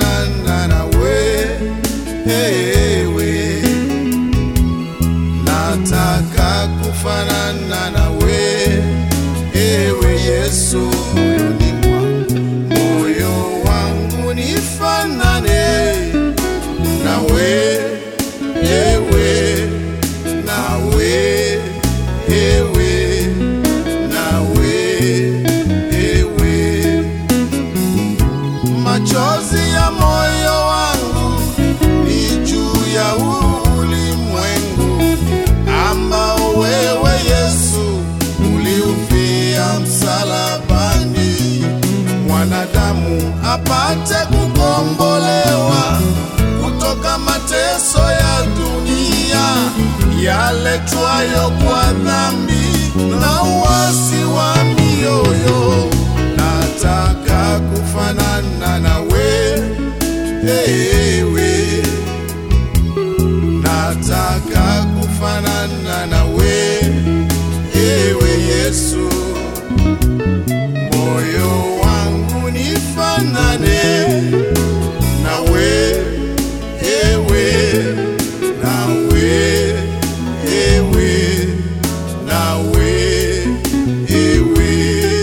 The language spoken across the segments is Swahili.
kufanana nawe ewe, nataka kufanana nawe ewe Yesu, moyoni mwangu, moyo wangu nifanane nawe ewe, nawe ewe, nawe ewe machozi ya moyo wangu ni juu ya ulimwengu ambao wewe Yesu uliufia msalabani, mwanadamu apate kukombolewa kutoka mateso ya dunia yaletwayo kwa dhambi na uasi wa mioyo. Nataka kufanana nawe ewe, nataka kufanana nawe ewe Yesu, moyo wangu nifanane nawe ewe, nawe ewe, nawe ewe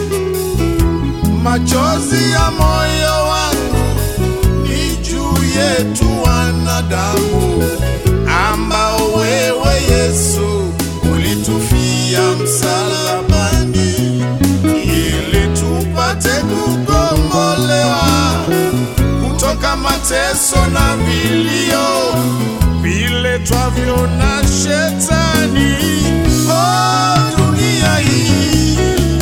machozi ya moyo wangu ni juu yetu wanadamu, ambao wewe Yesu ulitufia msalabani, ili tupate kukombolewa kutoka mateso na vilio viletwavyo na shetani. Oh, dunia hii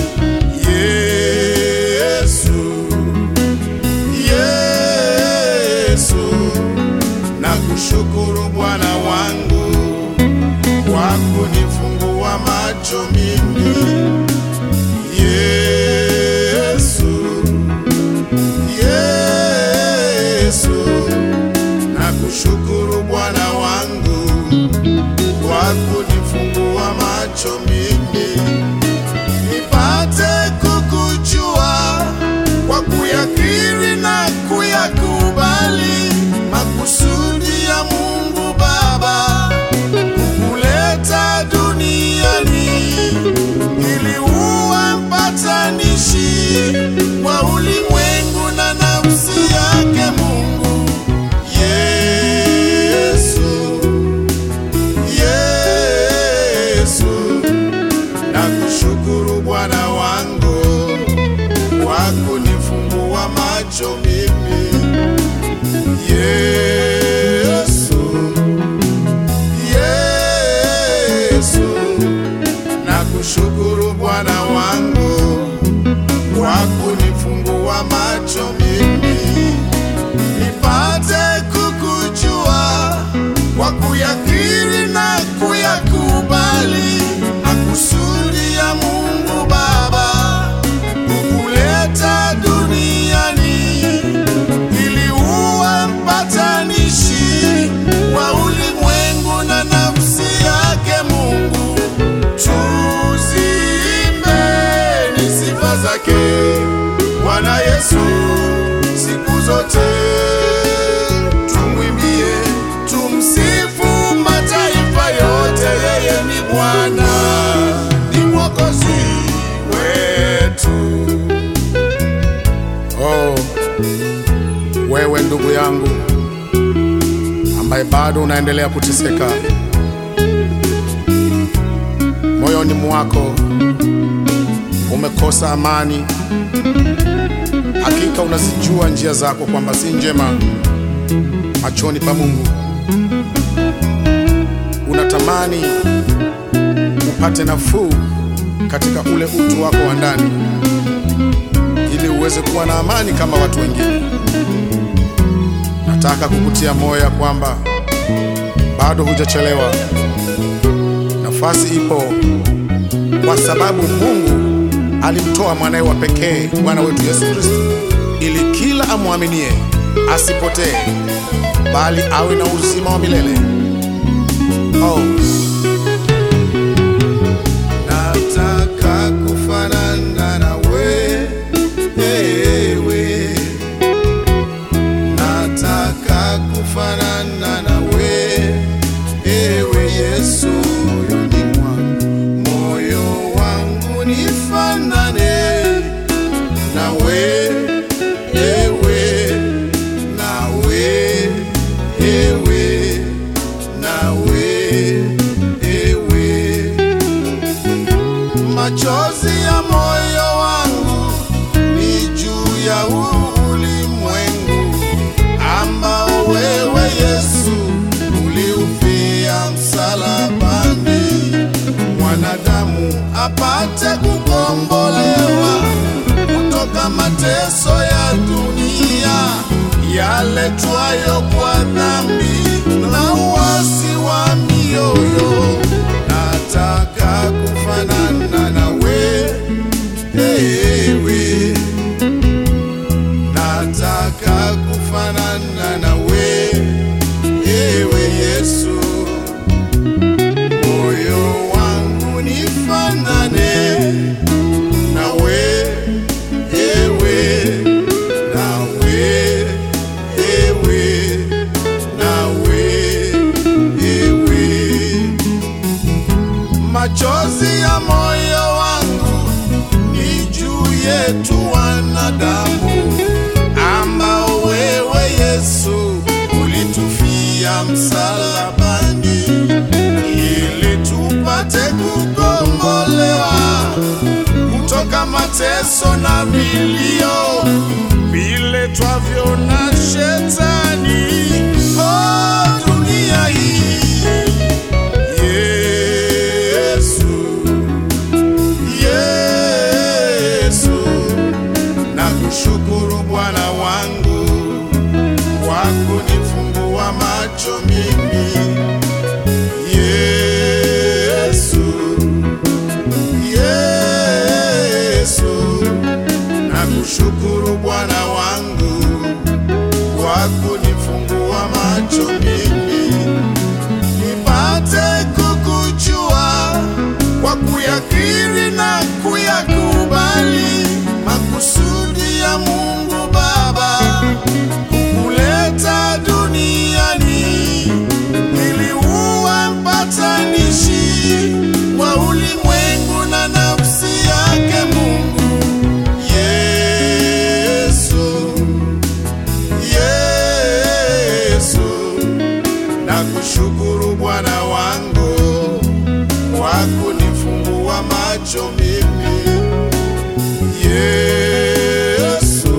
Yesu, Yesu, nakushukuru Bwana wangu kwa kunifungua macho mimi. Yesu, Yesu, nakushukuru Bwana wangu kwa kunifungua macho mimi nipate kukujua kwa kuyakiri na kuyakubali makusudi ya Mungu Baba kukuleta duniani ili uwe mpatanishi wa ulimwengu na nafsi yake Mungu Yesu, Yesu nakushukuru Bwana wangu kwa kunifungua macho mimi. Yesu, Yesu, nakushukuru Bwana wangu kwa kunifungua macho mimi nipate kukujua kwa kuyakiri na kuyakubali makusudi ya Mungu Baba kukuleta duniani ili uwe mpatanishi wa ulimwengu na nafsi yake Mungu. Tuziimbeni sifa zake Bwana Yesu siku zote, tumwimbie, tumsifu mataifa yote, yeye ni Bwana, ni mwokozi wetu. Oh, wewe ndugu yangu ambaye bado unaendelea kuteseka moyoni mwako, umekosa amani, hakika unazijua njia zako kwamba si njema machoni pa Mungu. Unatamani upate nafuu katika ule utu wako wa ndani ili uweze kuwa na amani kama watu wengine. Nataka kukutia moyo ya kwamba bado hujachelewa, nafasi ipo, kwa sababu Mungu alimtoa mwanaye wa pekee Bwana wetu Yesu Kristo ili kila amwaminie asipotee, bali awe na uzima wa milele. Oh, Nataka kufanana nawe ewe, yaletwayo kwa dhambi na uasi wa mioyo. Nataka kufanana nawe, ewe, nataka kufanana nawe, ewe Yesu, moyo wangu nifanane nawe, ewe, nawe, ewe, nawe, ewe machozi ya moyo wangu ni juu yetu wanadamu, ambao wewe Yesu ulitufia msalabani ili tupate kukombolewa kutoka mateso na vilio viletwavyo na shetani. Oh, dunia hii Yesu, Yesu, nakushukuru Bwana wangu kwa kunifungua macho mimi. Yesu, Yesu, nakushukuru Bwana wangu kwa kunifungua macho mimi nipate kukujua kwa kuyakiri na kuyakubali makusudi ya Mungu Baba kukuleta duniani ili uwe mpatanishi wa ulimwengu na nafsi yake Mungu Yesu, Yesu nakushukuru Bwana wangu kwa kunifungua macho mimi. Yesu,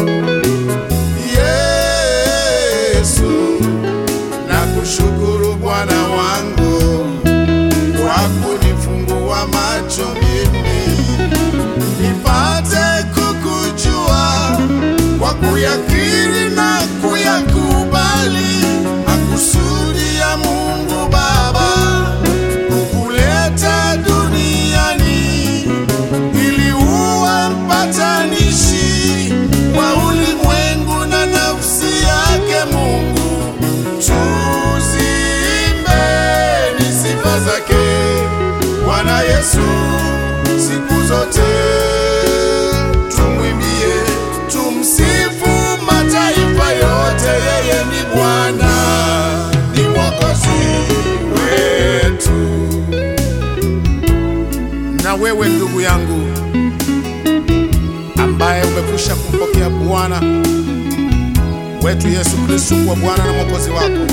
Yesu, nakushukuru Bwana wangu kwa kunifungua macho mimi nipate kukujua kwa kuyakiri na kuyakubali makusudi ya Mungu Baba kukuleta duniani ili uwe mpatanishi wa ulimwengu na nafsi yake Mungu. Tuziimbeni sifa zake Bwana Yesu siku zote, tumwimbie, tumsifu mataifa yote, yeye ni Bwana, ni Mwokozi wetu. Na wewe ndugu yangu ambaye umekwisha kumpokea Bwana wetu Yesu Kristo kuwa Bwana na Mwokozi wako,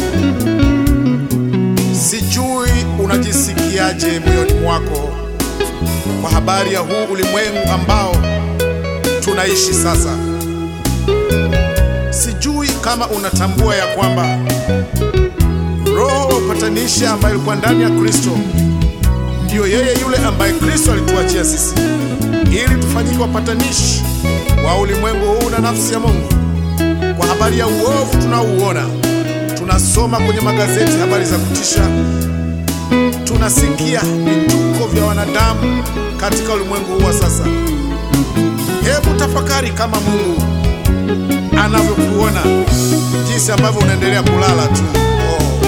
sijui unajisikiaje moyoni mwako kwa habari ya huu ulimwengu ambao tunaishi sasa. Sijui kama unatambua ya kwamba roho wa upatanishi ambaye ilikuwa ndani ya Kristo ndiyo yeye yule ambaye Kristo alituachia sisi ili tufanyike wapatanishi wa ulimwengu huu na nafsi ya Mungu. Kwa habari ya uovu tunaouona, tunasoma kwenye magazeti habari za kutisha, tunasikia vituko vya wanadamu katika ulimwengu huu wa sasa. Hebu tafakari kama Mungu anavyokuona, jinsi ambavyo unaendelea kulala tu. Oh.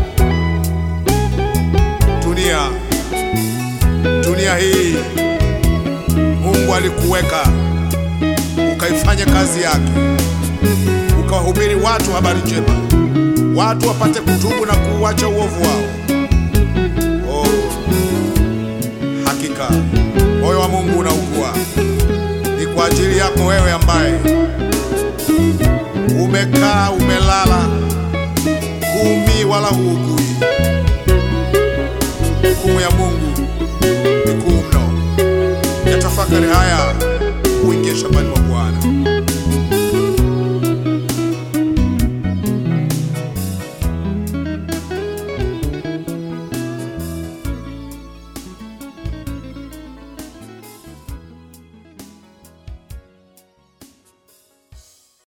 Dunia, dunia hii Mungu alikuweka ukaifanya kazi yake, ukawahubiri watu habari njema, watu wapate kutubu na kuuacha uovu wao. Oh, hakika moyo wa Mungu unaugua. Ni kwa ajili yako wewe ambaye umekaa umelala, huumii wala huugui. Hukumu ya Mungu ni kuu mno. Yatafakari haya, uingie shambani mwa Bwana.